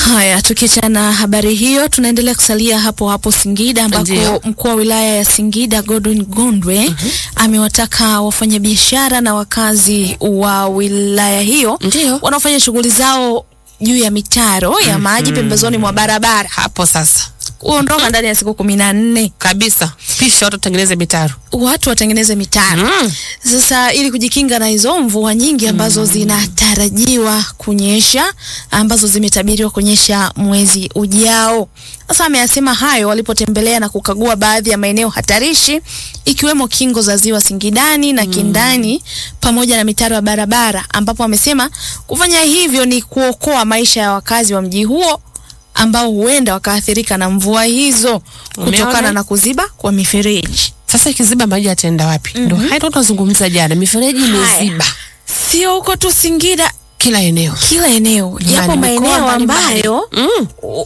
Haya, tukiachana na habari hiyo, tunaendelea kusalia hapo hapo Singida ambako Ndiyo. mkuu wa wilaya ya Singida Godwin Gondwe amewataka wafanyabiashara na wakazi wa wilaya hiyo Ndiyo. wanaofanya shughuli zao juu ya mitaro ya maji pembezoni mwa barabara Hapo sasa kuondoka ndani ya siku kumi na nne kabisa, pisha watu tengeneze mitaro. watu watengeneze mitaro. Mm. Sasa ili kujikinga na hizo mvua nyingi ambazo zinatarajiwa kunyesha ambazo zimetabiriwa kunyesha mwezi ujao. Sasa ameyasema hayo walipotembelea na kukagua baadhi ya maeneo hatarishi ikiwemo kingo za ziwa Singidani na Kindani pamoja na mitaro ya barabara ambapo amesema kufanya hivyo ni kuokoa maisha ya wakazi wa mji huo ambao huenda wakaathirika na mvua hizo kutokana Umeona? na kuziba kwa mifereji. Sasa ikiziba maji yataenda wapi? Ndio hayo tunazungumza jana, mifereji imeziba Sio huko tu Singida, kila eneo. kila eneo, yapo Jamani, mikoa maeneo mbalimbali. ambayo Mm. u-